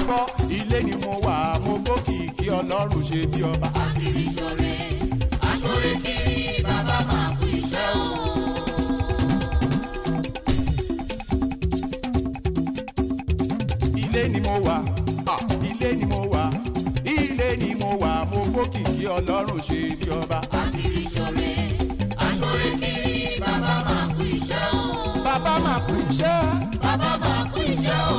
gbọ́ ilé ni mo wà mo gbókìkí ọlọ́run ṣe bí ọba. Akiri ṣore, aṣore kiri, bàbá máa kú iṣẹ́ o. ilé ni mo wà ah, ilé ni mo wà ilé ni mo wà mo gbókìkí ọlọ́run ṣe bí ọba. Akiri ṣore, aṣore kiri, bàbá máa kú iṣẹ́ o. bàbá máa kú iṣẹ́ Bàbá máa kú iṣẹ́ o.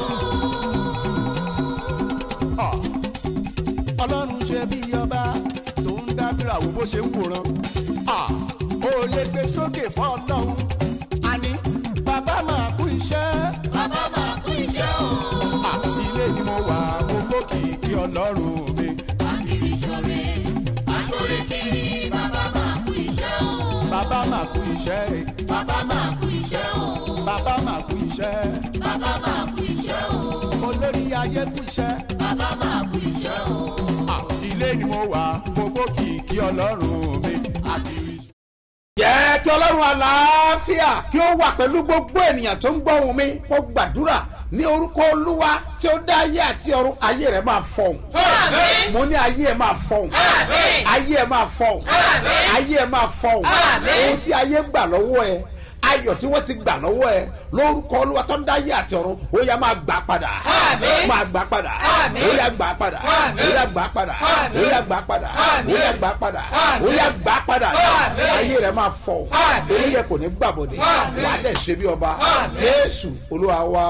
ah, ọlọ́run ṣe bí ọba tó ń dábìrà wo bó ṣe ń wòran. ah, ó lè gbé sókè fún ọlọ́run àní bàbá máa kú iṣẹ́. Bàbá máa kú iṣẹ́ o. Ah, ilé ni mo wà mo gbókìkí ọlọ́run mi. Akiri ṣore, aṣore kiri, bàbá máa kú iṣẹ́ o. bàbá máa kú iṣẹ́ Bàbá máa kú iṣẹ́ o. bàbá máa kú iṣẹ́ Bàbá máa kú iṣẹ́ o. olórí ayé kú iṣẹ́. Bàbá máa kú iṣẹ́ o. Ah, ilé ni mo wà mo gbókìkí ọlọ́run mi. Akiri jẹ́ kí ọlọ́run àlàáfíà kí ó wà pẹ̀lú gbogbo ènìyàn tó ń gbọ́ ohùn mi mo gbàdúrà ní orúkọ olúwa tí ó dá ayé àti ọ̀run ayé rẹ̀ máa fọhùn. mo ní ayé ẹ̀ máa fọhùn. ayé ẹ̀ máa fọhùn. ayé ẹ̀ máa fọhùn. ohun tí ayé gbà lọ́wọ́ ẹ ayọ̀ tí wọ́n ti gbà lọ́wọ́ ẹ lórúkọ olúwa tó ń dá ayé àti ọ̀run ó yá máa gbà padà. máa gbà padà. ó yá gbà padà. ó yá gbà padà. ó yá gbà padà. ó yá gbà padà. ó yá gbà padà. ayé rẹ̀ máa fọhùn. orí yẹ kò ní gbàbọ̀dẹ̀. wà á dẹ̀ ṣe bí ọba. jésù olúwa wa.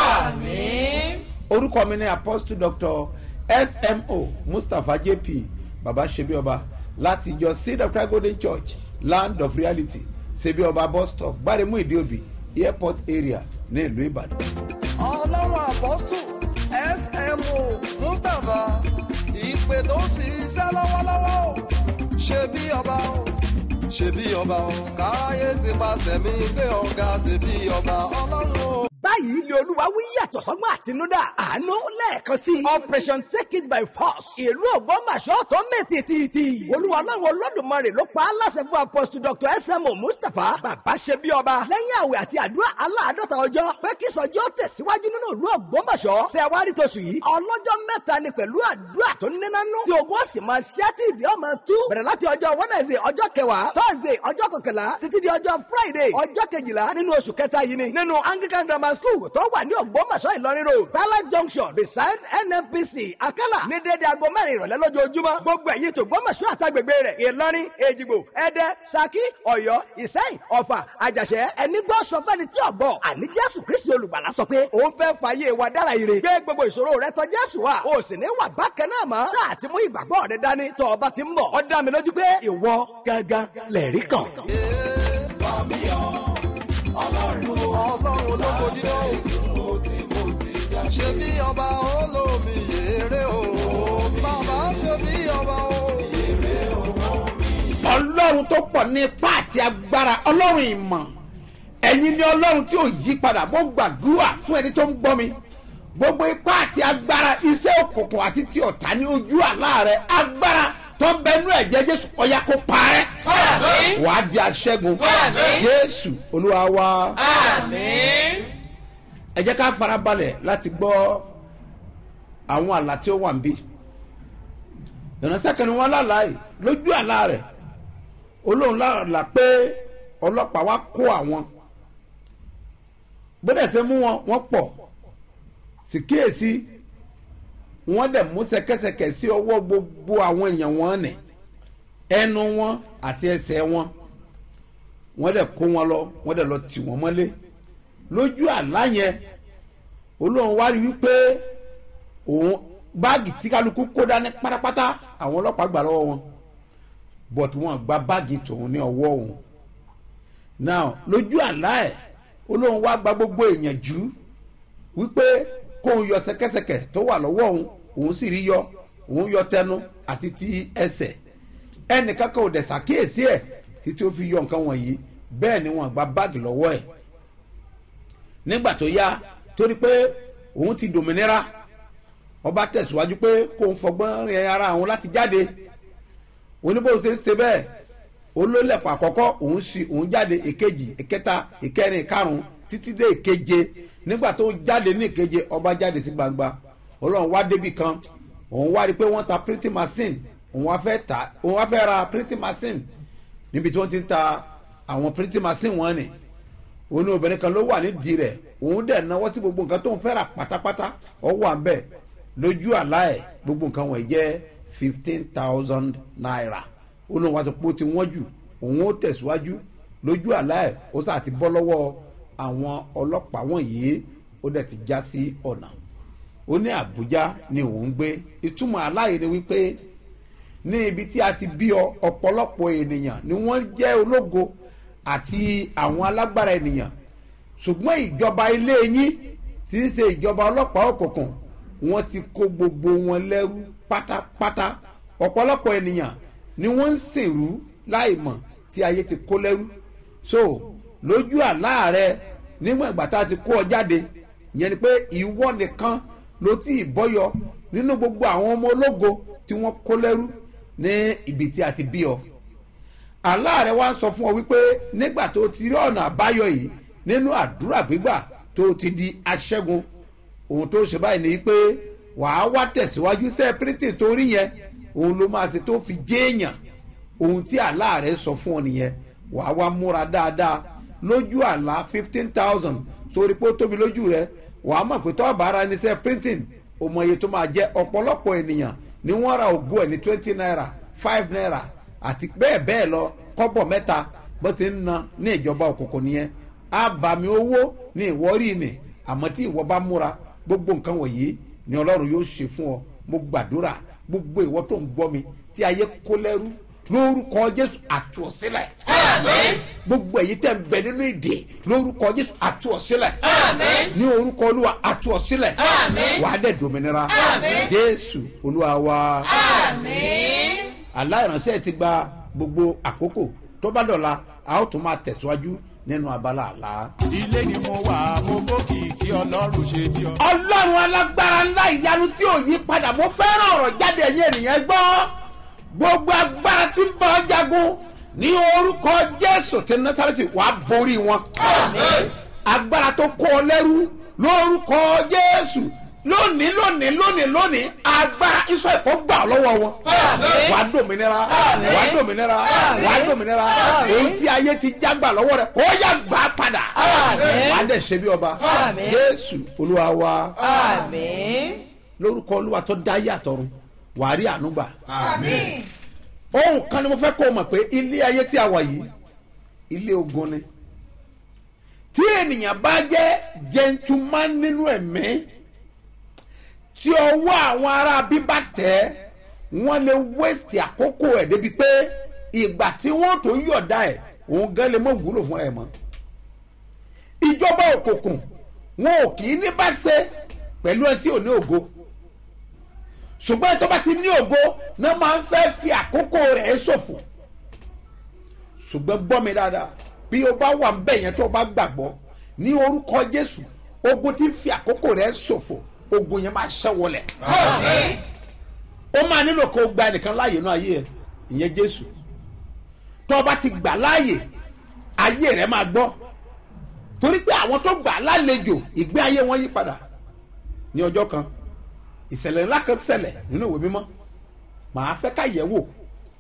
orúkọ mi ni apostle doctor smo mustapha jp baba ṣebíọba láti ìjọ seed of christ golden church land of reality ṣebíọba bus stop gbáremú ìdíòbí airport area ní ìlú ìbàdàn. ọlọ́run apọ́stù smo mustapha ìpè tó ń ṣiṣẹ́ lọ́wọ́lọ́wọ́ o ṣe bí ọba o ṣe bí ọba o káráyé ti paṣẹ mi gbé ọ̀gá ṣe bí ọba ọlọ́run o. báyìí ni olúwa wí yàtọ̀ sọ́gbọ́n àtinúdá àánú lẹ́ẹ̀kan sí operation take it by force ìlú ògbómọ̀ṣọ́ tó mẹ́ tìtìtì olúwa láwọn olódùmarè ló pa á láṣẹ fún apostle dr smo mustapha bàbá ṣe bí ọba lẹ́yìn àwẹ̀ àti àdúrà aláàdọ́ta ọjọ́ pé kí sọjọ́ tẹ̀síwájú nínú ìlú ògbómọ̀ṣọ́ ṣe àwárí tóṣù yìí ọlọ́jọ́ mẹ́ta ni pẹ̀lú àdúrà tó nínánú tí ogun ọ̀sìn máa ṣẹ́ tí ìdí ọmọ tú bẹ̀rẹ̀ láti ọjọ́ wednesday ọjọ́ kẹwàá thursday ọjọ́ kọkànlá títí di ọjọ́ friday ọjọ́ kejìlá nínú oṣù kẹta yìí ni nínú anglican grammar school tó wà ní ògbómọ̀ṣọ́ ìlọrin road starlight junction beside nnpc akala ní dédé aago mẹ́rin ìrọ̀lẹ́ lójoojúmọ́ gbogbo ẹ̀yìn tó gbómọ̀ṣọ́ àtàgbègbè rẹ̀ ìlọrin èjìgbò ẹdẹ saki ọ̀yọ́ ìsẹ́yìn ọ̀fà àjàṣẹ́ ẹni gbọ́ sọ fẹ́ni tí ọ̀gbọ́ àní jésù kristi olùgbàlà sọ pé òun fẹ́ fàyè wa dára ire gbé gbogbo ìṣòro rẹ tọ̀ jésù wa o sì ní wà bákan náà mọ́ sáà ti mú ìgbàgbọ́ rẹ dání tọ́ ọba ti ń bọ̀ ó dá mi lójú pé ìwọ gángan lẹ̀rí kan. ọlọ́run ológo dídá o ṣe bí ọba olómi yèrè o bàbá ṣe bí ọba o. ọlọ́run tó pọ̀ ní ipá àti agbára ọlọ́run ìmọ̀ ẹ̀yin ni ọlọ́run tí ò yí padà mo gbàdúrà fún ẹni tó ń gbọ́ mi gbogbo ipá àti agbára iṣẹ́ òkùnkùn àti ti ọ̀tá ní ojú àlá rẹ agbára tó ń bẹnu ẹ̀jẹ̀ jésù ọ̀yà kó parẹ́ wà á di aṣẹ́gun jésù olúwa wa ẹ jẹ́ ká farabalẹ̀ láti gbọ́ àwọn àlá tí ó wà ń bí ìránṣẹ́ kan ni wọ́n lálàá yìí lójú àlá rẹ̀ olóhùn lálàá pé ọlọ́pàá wá kó àwọn gbọ́dọ̀ ṣe mú wọn wọ́n pọ̀ sì kíyèsí wọ́n dẹ̀ mú ṣẹ̀kẹ̀ṣẹ̀kẹ̀ sí ọwọ́ gbogbo àwọn èèyàn wọn nì ẹnu wọn àti ẹsẹ̀ wọn wọ́n dẹ̀ kó wọn lọ wọ́n dẹ̀ lọ tì wọ́n mọ́lé lójú àlá yẹn olóhùn wá rí wípé òun báàgì tí kálukú kó dání pátápátá àwọn ọlọ́pàá gbà lọ́wọ́ wọn but wọn gba báàgì tòun ní ọwọ́ òun now lójú àlá ẹ̀ olóhùn wá gba gbogbo èèyàn jù wípé kóun yọ ṣẹ̀kẹ̀ṣẹ̀kẹ̀ tó wà lọ́wọ́ òun òun sì rí yọ òun yọ tẹnu àti ti ẹsẹ̀ ẹnìkan kan ò dẹ̀ ṣàkíyèsí ẹ̀ títí ó fi yọ nǹkan wọ̀nyí bẹ́ẹ̀ ni wọ́n gba báàgì lọ́wọ́ ẹ̀ nígbà tó yá torí pé òun ti dòmìnira ọba tẹ̀síwájú pé kóun fọgbọ́n rin ara òun láti jáde oníbò ṣe ń ṣe bẹ́ẹ̀ olólẹ̀pọ̀ àkọ́kọ́ òun sì òun jáde èkejì ìkẹta ìkẹrin ìkarùn títí dé ìkeje nígbà tó jáde ní ìkeje ọba jáde sí gbangba ọlọ́run wá débi kan òun wá rí i pé wọ́n ta printing machine òun wá fẹ́ ta òun wá fẹ́ ra printing machine níbi tí wọ́n ti ń ta àwọn printing machine wọn ni òun ní obìnrin kan ló wà nídìí rẹ̀ òun dẹ̀ náwó sí gbogbo nǹkan tó ń fẹ́ rà pátápátá ọ wà ń bẹ̀ lójú àlá ẹ̀ gbogbo nǹkan wọ̀nyí jẹ́ fifteen thousand naira ó lóun wá sọ pé ó ti wọ́n jù òun ó tẹ̀síwájú lójú àlá ẹ̀ ó sà ti bọ́ lọ́wọ́ àwọn ọlọ́pàá wọ̀nyí ó dẹ̀ ti já sí ọ̀nà ó ní àbújá ni òun ń gbé ìtumọ̀ aláyè ni wípé ní ibi tí a ti bí ọ ọ̀pọ̀lọpọ̀ ènìyàn ni wọ́n jẹ́ ológo àti àwọn alágbára ènìyàn ṣùgbọ́n ìjọba ilé yín tí ń ṣe ìjọba ọlọ́pàá òkùnkùn wọ́n ti kó gbogbo wọn lẹ́rú pátápátá ọ̀pọ̀lọpọ̀ ènìyàn ni wọ́n ń sìnrú láìmọ̀ tí ayé ti kó lẹ́rú so lójú àlá rẹ nígbà ìgbà tá a ti kó ọ jáde ìyẹn ni pé ìwọ nìkan ló tí ì bọ́yọ nínú gbogbo àwọn ọmọ ológo tí wọ́n kó lẹ́rú ní ibi tí a ti bí ọ àlá rẹ wá ń sọ fún ọ wípé nígbà tó ti rí ọ̀nà àbáyọ yìí nínú àdúrà gbígbà tó ti di aṣẹ́gun ohun tó ṣe báyìí ni pé wàá wá tẹ̀síwájú sẹ́ẹ̀ pírítì tó rí yẹn òun ló máa ṣe tó fi jéèyàn ohun tí àlá rẹ sọ fún ọ nìyẹn wàá wá múra dáadáa lójú àlá fifteen thousand sórí pé ó tóbi lójú rẹ wàá mọ̀ pé tọ́ọ̀bù ara ẹni sẹ́ẹ̀ pírítìn òmò iye tó máa jẹ́ ọ̀pọ̀lọpọ̀ ènìyàn ni wọ́n ra ògo ẹ̀ ní twenty naira five naira àti bẹ́ẹ̀ bẹ́ẹ̀ lọ kọ́bọ̀ mẹ́ta bó ti ń na ní ìjọba òkùnkùn nìyẹn àbàmì owó ní ìwọ́rí ni àmọ́ tí ìwọ bá múra gbogbo nǹkan wọ̀nyí ni ọlọ́run yóò ṣe fún ọ mo gbàdúrà gbogbo ìwọ tó ń gbọ́ mi tí ayé kó lẹ́rú lórúkọ jésù àtúọ̀sílẹ̀ gbogbo èyí tẹ̀ ń bẹ nínú ìdè lórúkọ jésù àtúọ̀sílẹ̀ ní orúkọ olúwa àtúọ̀sílẹ̀ wàá dẹ̀ dòmìnira jésù olúwa wa aláìránṣẹ́ ti gba gbogbo àkókò tó bá dọ̀la a ó tún máa tẹ̀síwájú nínú abala àlá. ilé ni mo wà mo gòkè kí ọlọ́run ṣe bí ọ. ọlọ́run alágbára ńlá ìyanu tí ò yí padà mo fẹ́ràn ọ̀rọ̀ jáde ẹ̀yìn ènìyàn gbọ́ gbogbo agbára tí ń bá ọ jagun ní orúkọ jésù ti násàrẹ́tì wàá borí wọn. agbára tó kó ọ lẹ́rú lórúkọ jésù lónìí lónìí lónìí lónìí agbára iṣẹ́ ìkọ́ gbà ọ́ lọ́wọ́ wọn. wàá dòmìnira wàá dòmìnira wàá dòmìnira èyí tí ayé ti jágbà lọ́wọ́ rẹ̀ ó yà gbà padà. wàá dẹ̀ ṣe bí ọba jésù olúwa wa lórúkọ olúwa tó dá yàtọ̀run wàá rí àánú gbà. ohun kan ni mo fẹ́ kó o mọ̀ pé ilé ayé tí a wà yìí ilé ogun ni tí ènìyàn bá jẹ́ gentleman nínú ẹ̀mí tí ọwọ́ àwọn ará bíbá tẹ̀ wọ́n lè wéṣì àkókò ẹ̀ débi pé ìgbà tí wọ́n tó yọ̀dá ẹ̀ òun gan lè mọ̀ wúlò fún ẹ̀ mọ́ ìjọba òkùnkùn wọn ò kì í ní bá ṣe pẹ̀lú ẹ tí ò ní ògo ṣùgbọ́n tó bá ti ní ògo náà máa ń fẹ́ fi àkókò rẹ̀ ṣòfò ṣùgbọ́n gbọ́ mi dáadáa bí o bá wà ń bẹ̀ yẹn tó o bá gbàgbọ́ ní orúkọ jésù ogun tí ń fi àkókò rẹ̀ ṣòfò ogun yẹn máa ṣẹ́ wọlẹ̀ ó máa nílò kó o gba ẹnìkan láàyè náà ayé ẹ ìyẹn jésù tó o bá ti gbà láàyè ayé rẹ máa gbọ́ torí pé àwọn tó gbà lálejò ìgbé ayé wọn yí padà ní ọjọ́ kan ìṣẹ̀lẹ̀ ńlá kan ṣẹlẹ̀ nínú ìwé mímọ́ màá fẹ́ ká yẹ̀ wò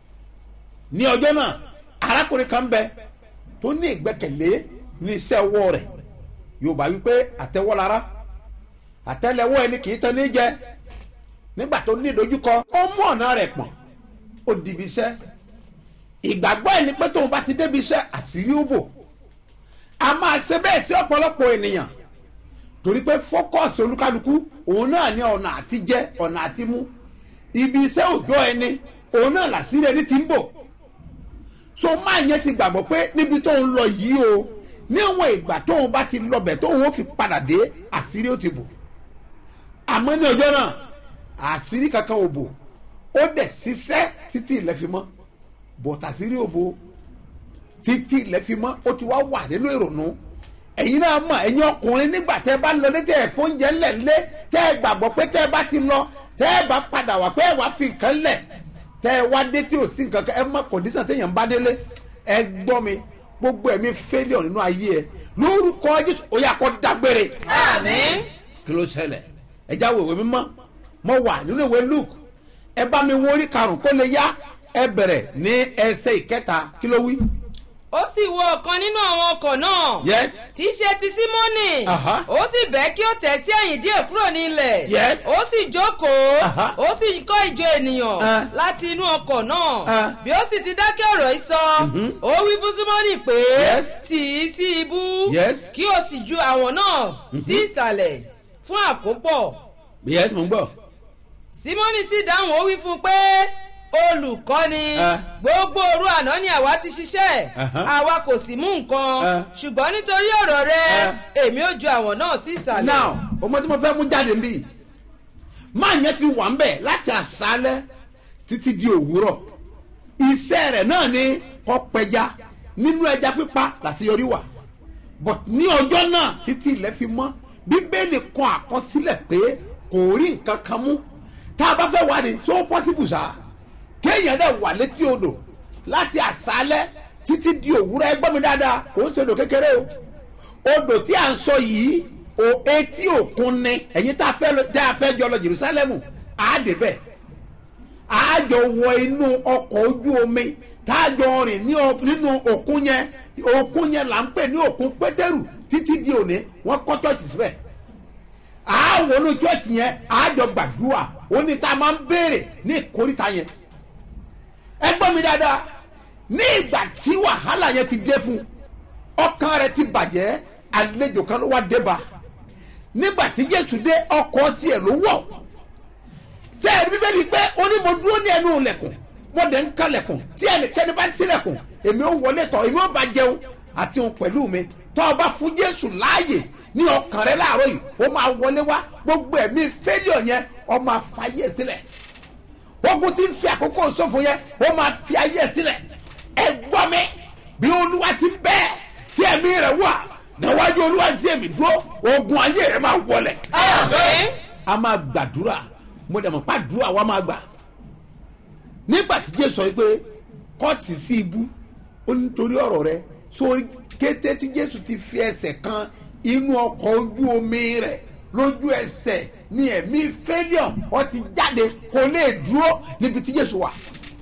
ní ọjọ́ náà arákùnrin kan bẹ tó ní ìgbẹ́kẹ̀lé ní iṣẹ́ ọwọ́ rẹ̀ yorùbá wípé àtẹwọ́lára àtẹlẹwọ́ ẹni kì í tán ní jẹ nígbà tó ní ìdojúkọ ó mú ọ̀nà rẹ̀ pọ̀n ó dìbì iṣẹ́ ìgbàgbọ́ ẹni pé tóun bá ti débi iṣẹ́ àṣírí ó bò a máa ṣe bẹ́ẹ̀ sí ọ̀pọ̀lọpọ̀ ènìyàn torí pé fọ́kọ̀sì olúkálukú òun náà ní ọ̀nà àti jẹ ọ̀nà àti mú ibi iṣẹ́ òjọ́ ẹni òun náà làṣírí ẹni ti ń bò so máa yẹn ti gbàgbọ́ pé níbi tóun lọ yìí o níwọ̀n ìgbà tóun bá ti lọ bẹ̀ tóun ó fi padà dé àṣírí ó ti bò àmọ́ ní ọjọ́ náà àṣírí kankan ò bò ó dẹ̀ ṣiṣẹ́ títí ilẹ̀ fi mọ́ bọ̀tà àṣírí ò bò títí ilẹ̀ fi mọ́ ó ti wá wà nínú ìrònú ẹ̀yin náà mọ̀ ẹ̀yin ọkùnrin nígbà tẹ́ ẹ bá lọ létí ẹ̀ fún oúnjẹ ńlẹ̀ ńlẹ̀ tẹ́ ẹ gbàgbọ́ pé tẹ́ ẹ bá ti lọ tẹ́ ẹ bá padà wá pé ẹ wá fi nǹkan lẹ̀ tẹ́ ẹ wá dé tí ò sí nǹkan kan ẹ mọ kọ̀dísàn téèyàn bá délé ẹ gbọ́ mi gbogbo ẹ̀mí failure nínú ayé ẹ lórúkọ jésù ó yà kọ́ dágbére. Àmín. kí ló ṣẹlẹ̀ ẹ já wo ìwé mímọ́ mo wà nínú ìwé luke ẹ bá mi wo orí karùn-ún kó lè yá ẹ bẹ̀rẹ̀ ní ẹsẹ̀ ìkẹta kí ló wí. ó sì wọ ọ̀kan nínú àwọn ọkọ̀ náà yes tí í ṣe ti símọ́nì Aha. ó sì bẹ́ kí ó tẹ̀ sí ẹ̀yìn díẹ̀ kúrò ní ilẹ̀ Yes. ó sì jókòó Aha. ó sì ń kọ́ ìjọ ènìyàn Ah. láti inú ọkọ̀ náà Ah. bí ó sì ti dákẹ́ ọ̀rọ̀ yìí sọ ó wí fún símọ́nì pé Yes. tì í sí ibú Yes. kí o sì ju àwọn náà sí ìsàlẹ̀ fún àkópọ̀ yes mo ń gbọ́. símọ́nì sì dáhùn ó wí fún un pé olùkọ́ni Ah. gbogbo òru àná ni àwa ti ṣiṣẹ́ Aha. àwa kò sì mú nǹkan Ah. ṣùgbọ́n nítorí ọ̀rọ̀ rẹ Ah. èmi ò ju àwọn náà sí ìsàlẹ̀. now ọmọ tí mo fẹ́ mú jáde ń bì máa yẹn ti wà ń bẹ̀ láti àṣálẹ́ títí di òwúrọ̀ iṣẹ́ rẹ̀ náà ni kọ́ pẹja nínú ẹja pípa làṣeyọrí wà but ní ọjọ́ náà títí ilẹ̀ fi mọ́ bíbélì kọ àkọsílẹ̀ pé kò rí nǹkan kan mú tá a bá fẹ́ wà ní tó pọ́sibù sá kéèyàn dẹ̀ wà létí odò láti àṣálẹ́ títí di òwúrọ̀ ẹgbọ́n mi dáadáa kò ń ṣe odò kékeré o odò tí a ń sọ yìí o etí òkun ni ẹ̀yin tá a fẹ́ lọ tá a fẹ́ jọ lọ jerusalem á dé bẹ́ẹ̀ á jọ wọ inú ọkọ̀ ojú omi tá a jọ rìn ní ọ- nínú òkun yẹn òkun yẹn là ń pè ní òkun pétérù títí di òní wọ́n kọ́ chọ́ọ̀chì síbẹ̀ á wọnú chọ́ọ̀chì yẹn á jọ gbàdúrà ó ní tá a máa ń béèrè ní ìkórìtà yẹn ẹ gbọ́ mi dáadáa ní ìgbà tí wàhálà yẹn ti dé fún ọkàn rẹ ti bàjẹ́ àlejò kan ló wá dé bá nígbà tí jésù dé ọkọ̀ tiẹ̀ ló wọ̀ sẹ́ẹ̀rì bíbélì pé ó ní mo dúró ní ẹnu ilẹ̀kùn mo dẹ̀ ń kalẹ̀kùn tí ẹnikẹ́ni bá sílẹ̀kùn èmi ó wọlé tọ̀ èmi ó bá jẹun àti òun pẹ̀lú mi tọ́ ọ bá fún jésù láàyè ní ọkàn rẹ láàárọ̀ yìí ó máa wọlé wá gbogbo ẹ̀mí fẹ́líọ̀ yẹn ọ máa fàyè sílẹ̀ ogun tí ń fi àkókò ṣòfò yẹn ó máa fi ayé sílẹ̀ ẹ gbọ́ mi bí olúwa ti bẹ́ẹ̀ tí ẹ̀mí rẹ̀ wà níwájú olúwa tí èmi dúró ogun ayé rẹ̀ máa wọlẹ̀ Àmín. a máa gbàdúrà mo dẹ̀ mọ̀ pé àdúrà wa máa gbà nígbà tí jésù sọ pé kọ́ọ̀tì sí ibú ó nítorí ọ̀rọ̀ rẹ sórí kété tí jésù ti fi ẹsẹ̀ kan inú ọkọ̀ ojú omi rẹ̀ lójú ẹsẹ̀ ní ẹ̀mí fẹ́líọ̀n ọ ti jáde kò lè dúró níbi tí jésù wà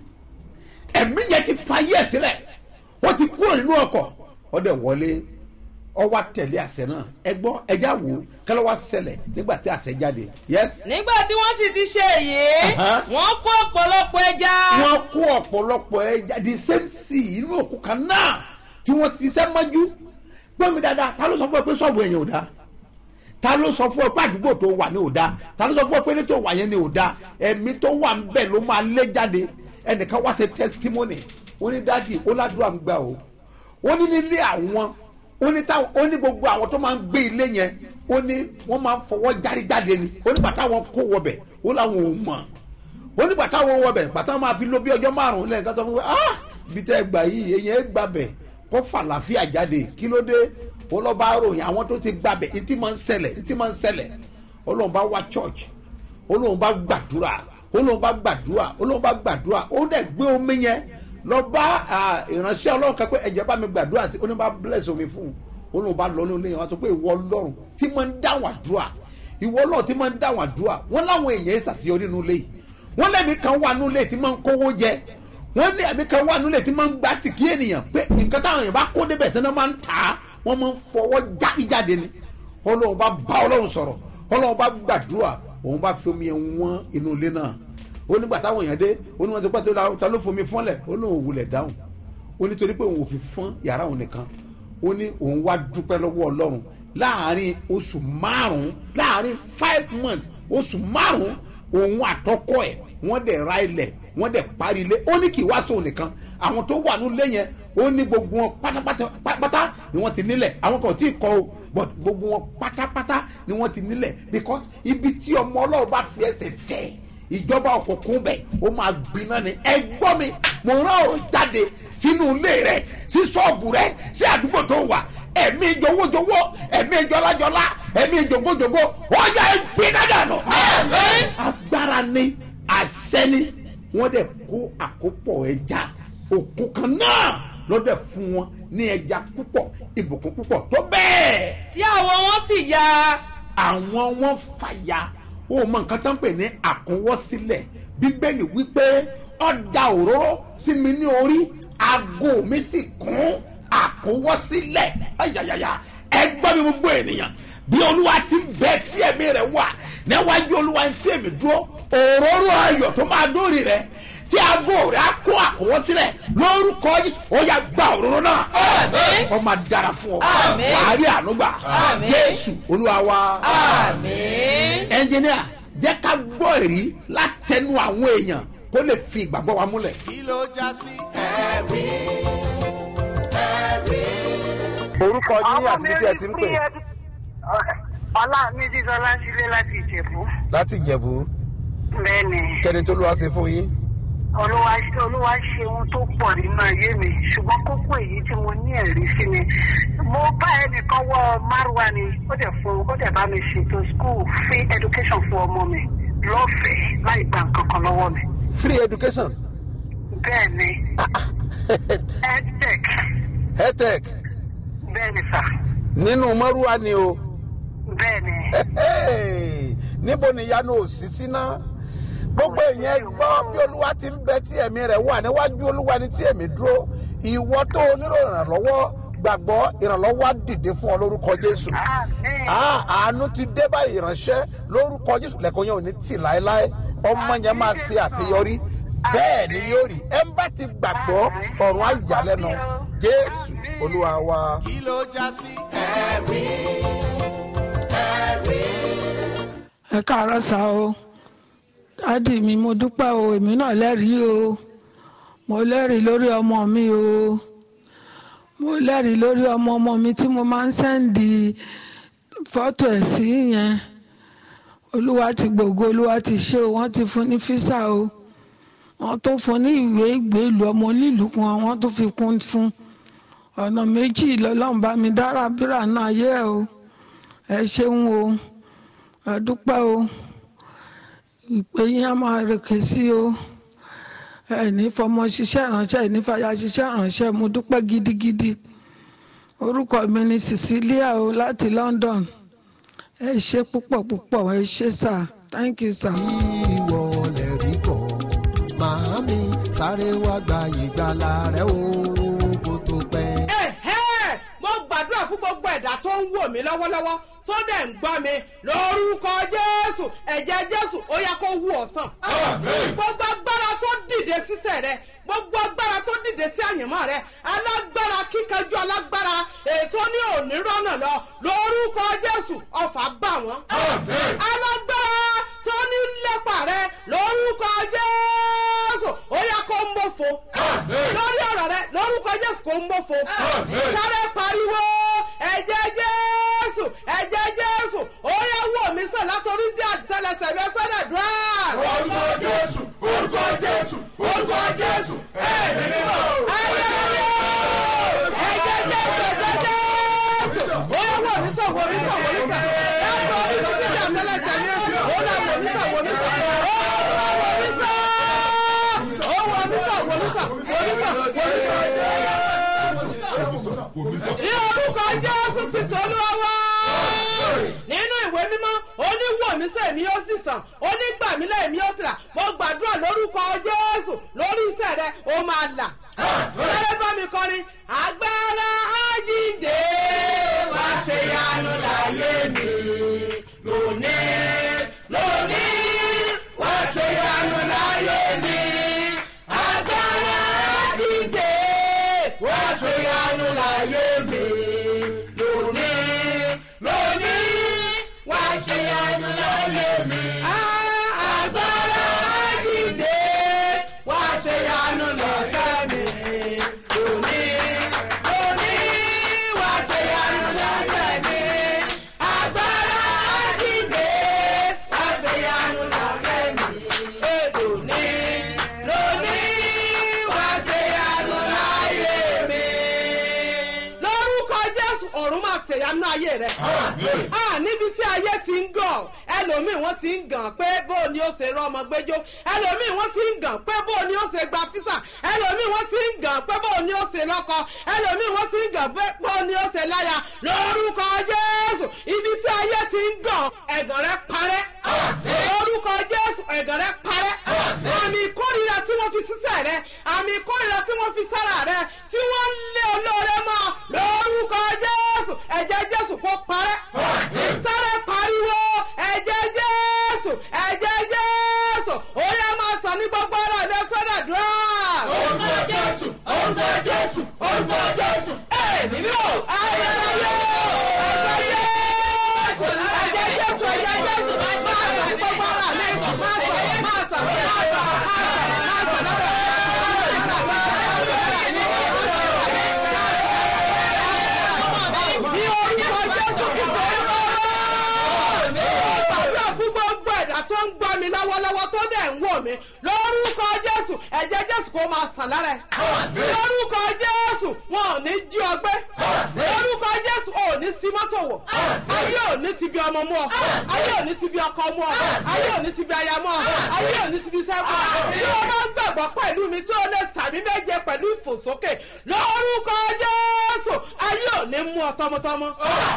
ẹ̀mí yẹn ti fa yẹ̀ sílẹ̀ ó ti kúrò nínú ọkọ̀ ó dẹ̀ wọlé ọ wá tẹ̀lé àṣẹ náà ẹ gbọ́ ẹja wò ó kálọ́ wá ṣẹlẹ̀ nígbà tí àṣẹ jáde yes nígbà tí wọ́n sì ti ṣe èyí Aha. wọ́n kó ọ̀pọ̀lọpọ̀ ẹja wọ́n kó ọ̀pọ̀lọpọ̀ ẹja the same sea inú òkú kan náà tí wọ́n ti ṣiṣẹ́ mọ́jú gbọ́n mi dáadáa ta ló sọ fún ẹ pé sọ́ọ̀bù ẹ̀yìn ò dáa ta ló sọ fún ẹ pé àdúgbò tó wà ní ò dáa ta ló sọ fún ẹ pé ní tó wà yẹn ní ò dáa ẹ̀mí tó wà ń bẹ̀ ló máa lé jáde ẹnìkan wá ṣe testimony ó ní dádì ó ládùúgbà ń gbà o ó ní nílé àwọn ó ní táwọn ó ní gbogbo àwọn tó máa ń gbé ilé yẹn ó ní wọ́n máa ń fọwọ́ járí jáde ni ó ní bàtà wọn kó wọbẹ̀ ó láwọn ò mọ̀ ó ní bàtà wọn wọbẹ̀ bàtà máa fi lo bí ọjọ́ márùn-ún lẹ́yìn kan tó fún mi ah bí tẹ́ ẹ gbà yìí èyàn ẹ gbàbẹ̀ kó fàlàfíà jáde kí ló dé ó lọ́ bá ròyìn àwọn tó ti gbàbẹ̀ ìtì máa ń ṣẹlẹ̀ ìtì máa ń ṣẹlẹ̀ ó lóun bá wá church ó lóun bá gbàdúrà ó lóun bá gbàdúrà ó lóun bá gbàdúrà ó dẹ̀ gbé omi yẹn lọ bá ah, ìránṣẹ́ ọlọ́run kan pé ẹ̀jẹ̀ bá mi gbàdúrà sí ó ní bá bless omi fún un ó lóun bá lọ ní olóyìn wọn sọ pé ìwọ ọlọ́run tí máa ń dáhùn àdúrà ìwọ ọlọ́run tí máa ń dáhùn àdúrà wọn láwọn èèyàn ṣàṣeyọrí nínú ilé yìí wọn lẹ́mí kan wà nínú ilé tí máa ń kówó jẹ wọn ní ẹ̀mí kan wà nínú ilé tí máa ń gbá sìkí ènìyàn pé nǹkan táwọn èèyàn bá kó débẹ̀ sẹ́ni wọ́n máa ń tà á wọ́n máa ń fọwọ́ jáde jáde ni ọlọ́run bá bá ọlọ́run sọ̀rọ̀ ọlọ́run bá gbàdúrà òun bá fi omi yẹn wọ́n inú ilé náà ó nígbà táwọn èèyàn dé ó ní wọn ti pẹ́ tó la- ta ló fomi fọ́nlẹ̀ ó lóun ò wulẹ̀ dáhùn ó nítorí pé òun ò fi fọ́n yàrá òun nìkan ó ní òun wá dúpẹ́ lọ́wọ́ ọlọ́run láàárín oṣù márùn-ún láàárín five months oṣù márùn-ún òun àtọkọ ẹ̀ wọ́n dẹ̀ ra ilẹ̀ wọ́n dẹ̀ parí ilé ó ní kì í wá sóun nìkan àwọn tó wà nílé yẹn ó ní gbogbo wọn pátápátá pátápátá ni wọ́n ti nílẹ̀ àwọn kan ò tí ì kọ́ o but gbogbo wọn pátápátá ni wọ́n ti nílẹ̀ because ibi tí ọmọ ọlọ́run bá fi ẹsẹ̀ tẹ̀ ìjọba òkùnkùn bẹ̀ ó máa gbiná ni ẹ gbọ́ mi mo rán ọ̀rọ̀ jáde sínú ilé rẹ sí ṣọ́ọ̀bù rẹ sí àdúgbò tó wà ẹ̀mí jọ̀wọ́jọ̀wọ́ ẹ̀mí jọlájọlá ẹ̀mí jògbójògbó ó yẹ ẹ gbiná dànù. agbára ni àṣẹ ni wọ́n dẹ̀ kó àkópọ̀ ẹja òkun kan náà lọ́dẹ̀ fún wọn ní ẹja púpọ̀ ìbùkún púpọ̀ tó bẹ́ẹ̀ tí àwọ̀ wọn sì ya àwọn wọn fàya ó mọ nǹkan tó ń pè ní àkúnwọ́sílẹ̀ bíbélì wípé ọ̀dà òróró sí mi ní orí aago mi sì kún àkúnwọ́sílẹ̀ ayayaya ẹ gbọ́ mi gbogbo ènìyàn bí olúwa ti ń bẹ tí ẹ̀mí rẹ̀ wà níwájú olúwa tí èmi dúró òróró ayọ̀ tó máa dórí rẹ̀ tí aago rẹ̀ á kó àkúnwọ́sílẹ̀ lórúkọ yìí ó yà gba òróró náà Àmín. ó máa dára fún ọ Àmín. wàá rí ànúgbà Àmín. jésù olúwa wa àmín. ẹnjìníà jẹ́ ká gbọ́ èrí látẹnu àwọn èèyàn kó lè fi ìgbàgbọ́ wa múlẹ̀. kí ló já sí ẹ̀rí ẹ̀rí. orúkọ yín àti bí tí ẹ ti ń pè ọlá mi dídọ́lá sílé láti ìjẹ̀bú láti ìjẹ̀bú bẹ́ẹ̀ni kẹ́ni tó lọ́wọ́ ṣe fún yín. olúwa olúwa ṣe ohun tó pọ̀ nínú ayé mi ṣùgbọ́n kókó èyí tí mo ní ẹ̀rí sí ni mo bá ẹnìkan wọ márùwá ni ó dẹ̀ fún ó dẹ̀ bá mi ṣètò school free education fún ọmọ mi lọ́fẹ̀ẹ́ láì gba nǹkan kan lọ́wọ́ mi free education bẹ́ẹ̀ni edtech hetech bẹ́ẹ̀ni sà nínú mọ́rúwá ni o bẹ́ẹ̀ni níbo ni ìyanu òsì síná gbogbo èèyàn gbọ́ bí olúwa ti ń bẹ tí ẹ̀mí rẹ̀ wà níwájú olúwa ni tí ẹ̀mí dúró ìwọ tó o nílò ìrànlọ́wọ́ gbàgbọ́ ìrànlọ́wọ́ á dìde fún ọ lórúkọ jésù àmín Ah, àánú ti dé báyìí ìránṣẹ́ lórúkọ jésù lẹ́kọ̀ọ́ yẹn ò ní tì láéláé ọmọ yẹn máa ṣe àṣeyọrí bẹ́ẹ̀ ni yóò rí ẹ ń bá ti gbàgbọ́ ọ̀run á yà lẹ́nu jésù olúwa wa. kí ló já sí ẹ̀rí ẹ̀rí. ẹ káàárọ̀ sá o dádì mi mo dúpẹ́ o èmi náà lẹ́rìí o mo lẹ́rìí lórí ọmọ mi o mo lẹ́rìí lórí ọmọ ọmọ mi tí mo máa ń sẹ́ǹdì fọ́tò ẹ̀ sí yẹn olúwa ti gbògo olúwa ti ṣe o wọ́n ti fún ní físà o wọ́n tó fún ní ìwé ìgbélú ọmọ onílùú kan wọ́n tó fi kún fún ọ̀nà méjì lọ́lọ́run bá mi dára bírà náà yẹ o ẹ ṣeun o ẹ dúpẹ́ o ìpè yín á máa rèké sí o ẹ ní fọmọ ṣiṣẹ́ ìránṣẹ́ ẹ ní fàyà ṣiṣẹ́ ìránṣẹ́ mo dúpẹ́ gidigidi orúkọ mi ni Cecilia o láti London ẹ ṣe púpọ̀ púpọ̀ ẹ ṣe sà thank you sir. ìwọ lè rí bọ̀ màámi sáré wá gba ìgbàlà rẹ o kó tó pẹ́. Ẹ̀hẹ́! mo gbàdúrà fún gbogbo ẹ̀dá tó ń wò mí lọ́wọ́lọ́wọ́ tó dẹ̀ ń gbọ́ mi lórúkọ jésù ẹ̀jẹ̀ jésù ó yá kó wú ọ̀sán. gbogbo agbára tó dìde sísẹ̀ rẹ gbogbo agbára tó dìde sí àyànmọ́ rẹ alágbára kíkanjú alágbára ètò ní òní rọ́nà lọ lórúkọ jésù ọ̀fà bá wọn. alágbára tó ní lépa rẹ lórúkọ jésù ó yá kó ń mọ̀fọ́ lórí ọ̀rọ̀ rẹ lórúkọ jésù kó ń mọ̀fọ́ sáré pariwo ẹ̀jẹ̀ jésù ẹ̀jẹ̀ jésù ó yá wò mí sàn látọrí dí àtẹlẹsẹ̀ mi ẹsẹ̀ dùn orúkọ jésù orúkọ jésù orúkọ jésù ẹ̀mí mímọ́. ayẹyẹ ẹ̀jẹ̀ jésù ẹ̀jẹ̀ jésù ó yá wò mí sàn wò mí sàn wò mí sàn látọrí dí àtẹlẹsẹ̀ mi ó là wò mí sàn wò mí sàn ó là wò mí sàn ó wò mí sàn wò mí sàn wò mí sàn wò mí sàn ní orúkọ jésù kristu olúwa wá. nínú ìwé mímọ́ oníwòmísẹ́ mi ó sì sàn onígbàmílẹ̀ mi ó sì là mo gbàdúrà lórúkọ jésù lórí iṣẹ́ rẹ ó máa là. sẹ́lẹ̀ bá mi kọrin agbára àjíǹde wá ṣe yanu láyé mi lónìí lónìí wá ṣe yanu láyé mi agbára àjíǹde wá ṣe yanu láyé mi lónìí lónìí wá ṣe yanu láyé mi. agbára àjíǹde wá ṣe yanu lọ́sẹ̀ mi lónìí lónìí wá ṣe yanu lọ́sẹ̀ mi. agbára àjíǹde wá ṣe yanu lọ́sẹ̀ mi lónìí lónìí wá ṣe yanu láyé mi. lórúkọ jésù ọ̀run máa ṣèyanu ayé rẹ̀. a níbi tí ayé ti ń gàn ẹlòmíì wọ́n ti ń gàn pé bó ni ó ṣe rọ́mọ gbẹ́jọ́ ẹlòmíì wọ́n ti ń gàn pé bó ni ó ṣe gba físà ẹlòmíì wọ́n ti ń gàn pé bó ni ó ṣe lọ́kọ ẹlòmíì wọ́n ti ń gàn pé bó ni ó ṣe láya lórúkọ jésù ibi tí ayé ti ń gàn ẹ̀gàn rẹ̀ parẹ́ lọ́wọ́ tó dẹ̀ ń wò mí lórúkọ jésù ẹ̀jẹ̀ jésù kó máa sàn lára ẹ̀ lórúkọ jésù wọn ò ní jí ọgbẹ́ lórúkọ jésù ò ní sí mọ́tò wọ̀ ayé ò ní ti bí ọmọ mú ọ ayé ò ní ti bí ọkọ mú ọ ayé ò ní ti bí aya mú ọ ayé ò ní ti bí sẹ́kù tí o bá gbàgbọ́ pẹ̀lú mi tí o lè sàmì méje pẹ̀lú ìfòsókè lórúkọ jésù ayé ò ní mú ọ tọmọtọmọ.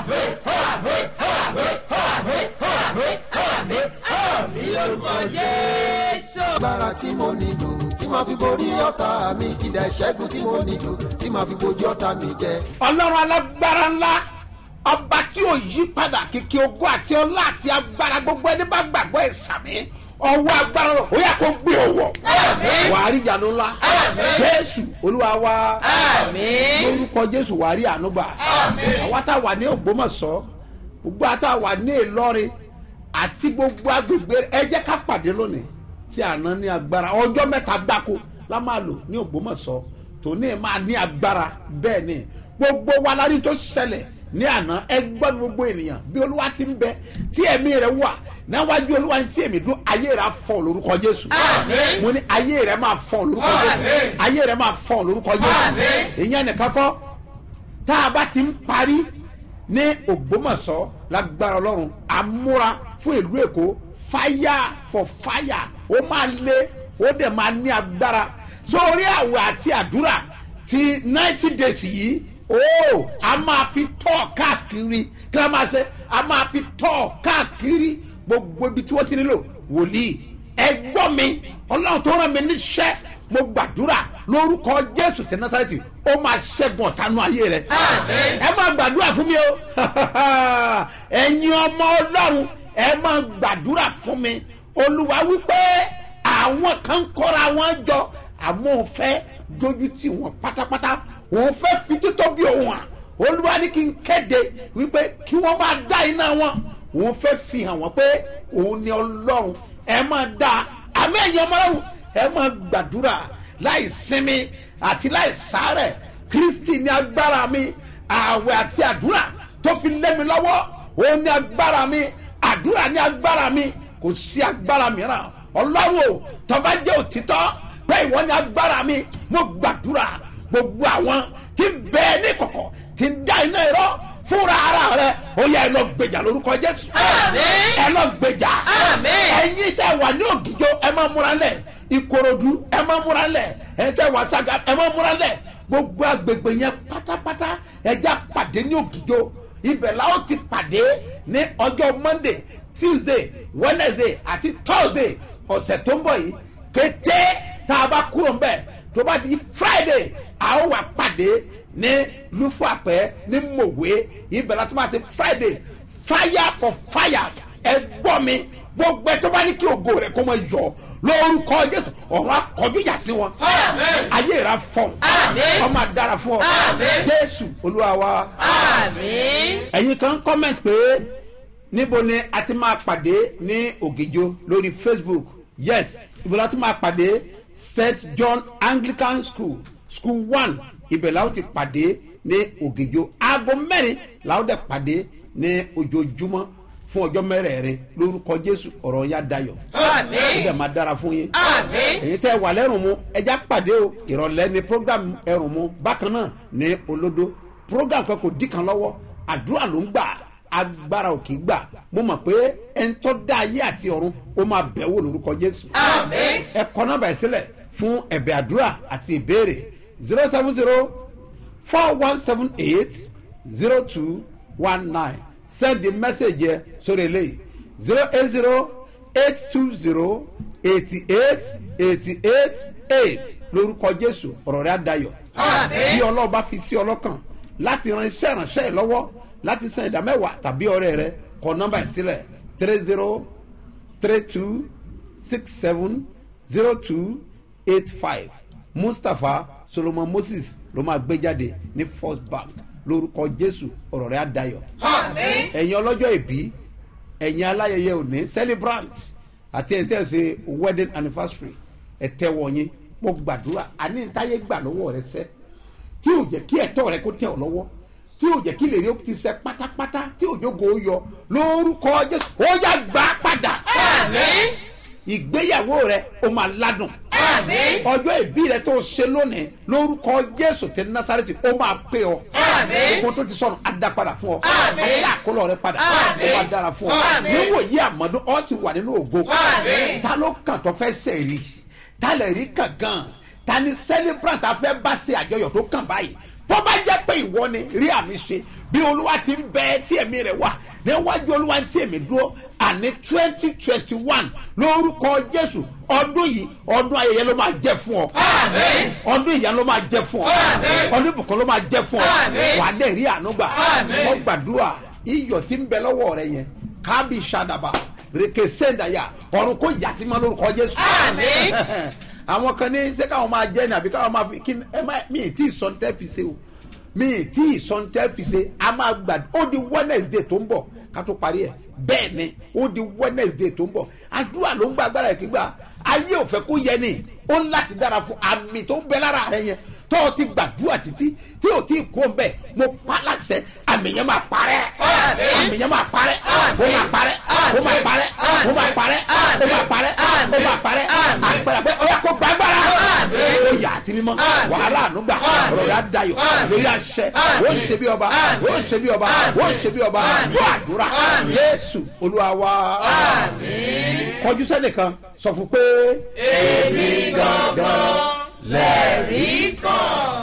agbára tí mo nílò tí màá fi borí ọ̀tá mi ìdá ìṣẹ́gun tí mo nílò tí màá fi bojú ọ̀tá mi jẹ. ọlọ́run alágbára ńlá ọba tí ò yí padà kìkì ogo àti ọlá àti agbára gbogbo ẹni bá gbàgbọ́ ìsàmì ọwọ́ agbára rẹ̀ ó yà kó gbé ọwọ́ wàá rí ìyanu ńlá jésù olúwa wa lórúkọ jésù wàá rí àánú gbà àwa tá a wà ní ògbómọ̀ṣọ́ gbogbo àtà wà ní ìlọrin àti gbogbo agbègbè ẹ jẹ́ ká pàdé lónìí tí àná ní agbára ọjọ́ mẹ́ta gbáko la máa lò ní ògbómọ̀ṣọ́ tòní máa ní agbára bẹ́ẹ̀ ni gbogbo wa la rí tó ṣẹlẹ̀ ní àná ẹgbọ́n gbogbo ènìyàn bí olúwa ti ń bẹ tí ẹ̀mí rẹ̀ wà níwájú olúwa tí èmi dún ayé rẹ̀ á fọ́ lórúkọ jésù mo ní ayé rẹ̀ máa fọ́ lórúkọ jésù ayé rẹ̀ máa fọ́ lórúkọ jésù ìyẹn nìkan kọ́ tá a bá ti ń parí ní ògbómọ̀ṣọ́ lágbára ọlọ́run àmúra fún ìlú èkó fire for fire ó máa lé ó dẹ̀ máa ní agbára sórí àwẹ̀ àti àdúrà ti ninety days yìí ó a máa fi tọ́ káàkiri kí a máa ṣe a máa fi tọ́ káàkiri gbogbo ibi tí wọ́n ti nílò wòlíì ẹ gbọ́ mi ọlọ́run tó rán mi níṣẹ́ mo gbàdúrà lórúkọ jésù tẹ nasareti ó máa ṣẹ́gun ọ̀tánú ayé rẹ ẹ máa gbàdúrà fún mi o ẹ̀yin ọmọ ọlọ́run ẹ máa gbàdúrà fún mi olúwa wípé àwọn kan kọ́ra wọn jọ àmọ́ òun fẹ́ dojú tì wọ́n pátápátá òun fẹ́ fi títọ́ bí òun hàn olúwa ní kí n kéde wípé kí wọ́n máa dá iná wọn òun fẹ́ fi hàn wọ́n pé òun ni ọlọ́run ẹ máa dá àmì ẹ̀yin ọmọ ọlọ́run ẹ máa gbàdúrà láì sinmi àti láì sárẹ̀ kristi ní agbára mi ààwẹ̀ àti àdúrà tó fi lé mi lọ́wọ́ òun ní agbára mi àdúrà ní agbára mi kò sí agbára mìíràn ọlọ́run o tọ́ba jẹ́ òtítọ́ pé ìwọ ní agbára mi mo gbàdúrà gbogbo àwọn tí ń bẹ ní kọ̀kọ̀ tí ń dá iná irọ́ fúnra ara rẹ ó yẹ ẹ lọ gbèjà lórúkọ jésù ẹ lọ gbèjà ẹyin tẹ wà ní ògìjọ ẹ máa múra lẹ ìkòròdú ẹ máa múra lẹ ẹ tẹ wà saga ẹ máa múra lẹ gbogbo agbègbè yẹn pátápátá ẹja pàdé ní ògìjọ ibẹ̀ la ó ti pàdé ní ọjọ́ monday tuesday wednesday àti thursday ọ̀sẹ̀ tó ń bọ̀ yìí kété tá a bá kúrò ń bẹ̀ tó bá di friday a ó wà pàdé ní lufuapẹ ní mòwe ibẹ̀ la tó máa ṣe friday fire for fire ẹ gbọ́ mi gbogbo ẹ tó bá ní kí ògo rẹ kó mọ yọ lórúkọ jésù ọ̀rọ̀ akọjú yà sí wọn ayé rà fọ́n ọmọ adára fún ọ jésù olúwa wa ẹ̀yin kan comment pé níbo ni a ti máa pàdé ní ògìjọ lórí facebook yes ibo la ti máa pàdé st john anglican school school one ibẹ̀ la ó ti pàdé ní ògìjọ aago mẹ́rin la ó dẹ̀ pàdé ní ojoojúmọ́ fún ọjọ́ mẹ́rẹ̀ẹ̀rin lórúkọ jésù ọ̀rọ̀ ya dayọ̀ ó dẹ̀ máa dára fún yín èyí tẹ́ wà lẹ́rùn mu ẹja pàdé o ìrọ̀lẹ́ ni program ẹrùn mu bákan náà ní olódó program kan kò dí kan lọ́wọ́ àdúrà ló ń gbà agbára ò kì í gbà mo mọ̀ pé ẹni tó dá ayé àti ọ̀run ó máa bẹ̀ wò lórúkọ jésù ẹ kọ́ nọ́mbà ẹ̀ sílẹ̀ fún ẹ̀bẹ̀ àdúrà àti ìbéèrè zero seven zero four one seven eight zero two one nine send the message yẹ sórí eléyìí zero eight zero eight two zero eighty eight eighty eight eight lórúkọ jésù ọ̀rọ̀ rẹ̀ adayọ̀ bí ọlọ́run bá fi sí ọlọ́kàn láti ran iṣẹ́ ìránṣẹ́ yìí lọ́wọ́ láti san ìdá mẹ́wàá tàbí ọ̀rẹ́ rẹ kọ nọ́mbà ìsílẹ̀ three zero three two six seven zero two eight five mustapha solomon moses ló máa gbé jáde ní first bank lórúkọ jésù ọ̀rọ̀ rẹ̀ adayọ̀ ẹ̀yin ọlọ́jọ́ ìbí ẹ̀yin aláyẹyẹ òní celebrant àti ẹ̀ tẹ́ ẹ̀ ṣe wedding anniversary ẹ̀ tẹ́ wọ̀nyí mo gbàdúrà àní táyé gbà lọ́wọ́ rẹ sẹ́ tí ò jẹ́ kí ẹ̀tọ́ rẹ kó tẹ̀ ọ́ lọ́wọ́ tí ò jẹ́ kí lè rí ó ti sẹ́ pátápátá tí òjòkó yọ lórúkọ jésù ó yá gbà padà ìgbéyàwó rẹ ó máa ládùn Àmín. ọjọ́ ìbí rẹ tó ṣe lónìí lórúkọ jésù tẹ násàrẹ́tì ó máa pé ọ Àmín. kó tó ti sọnù á dá padà fún ọ Àmín. á dá àkólọ rẹ padà Àmín. ó máa dára fún ọ Àmín. níwò yí àmọ́dún ọ ti wà nínú ògo Àmín. ta ló kàn tó fẹ́ sẹ̀rí ta lè rí kàn gan ta ni celebrant a fẹ́ bá ṣe àjọyọ̀ tó kàn báyìí tó bá jẹ́ pé ìwọ ni rí àmì ṣe bí olúwa ti ń bẹ tí ẹ̀mí rẹ̀ wà níwájú olúwa tí èmi dúró àní twenty twenty one lórúkọ jésù ọdún yìí ọdún ayẹyẹ ló máa jẹ fún ọ Àmín. ọdún ìyá ló máa jẹ fún ọ Àmín. ọdún ìbùkún ló máa jẹ fún ọ Àmín. wà á dẹ̀ rí àánú gbà Àmín. wọ́n gbàdúrà iyọ̀ tí ń bẹ lọ́wọ́ rẹ yẹn kábí sadaba rèké sẹ́ńdàyà ọ̀run kò yà sí ma lórúkọ jésù. Àmín. àwọn kan ní ṣé káwọn máa jẹ́ ní àbí káwọn máa fi kí ni- ẹ má mi ì tí ì sọ ní tẹ́ fi ṣe o mi ì tí ì sọ ní tẹ́ fi ṣe a máa gbà ó di wednesday tó ń bọ̀ ká tó parí ẹ̀ bẹ́ẹ̀ ni ó di wednesday tó ń bọ̀ àdúrà ló ń gba agbára ẹ̀ kígbà ayé ò fẹ́ kó yẹ ni ó ń láti dára fún àmì tó ń bẹ lára rẹ yẹn tó o ti gbàdúrà títí tí o ti kó ń bẹ mo pa láṣẹ àmì yẹn máa parẹ́ àmì yẹn máa parẹ́ ó máa parẹ́ ó máa parẹ́ ó máa parẹ́ ó máa parẹ́ ó máa parẹ́ àgbàrá pé ó yà kó gbàgbára ó yà á sí mímọ́ wàhálà ànúgbà ọ̀rọ̀ yà á dayọ̀ lórí àṣẹ ó ṣe bí ọba ó ṣe bí ọba ó ṣe bí ọba ó àdúrà yéésù olúwa wa kọjú sẹ́nìkan sọ fún pé Èmi gangan lẹ́rìí kan.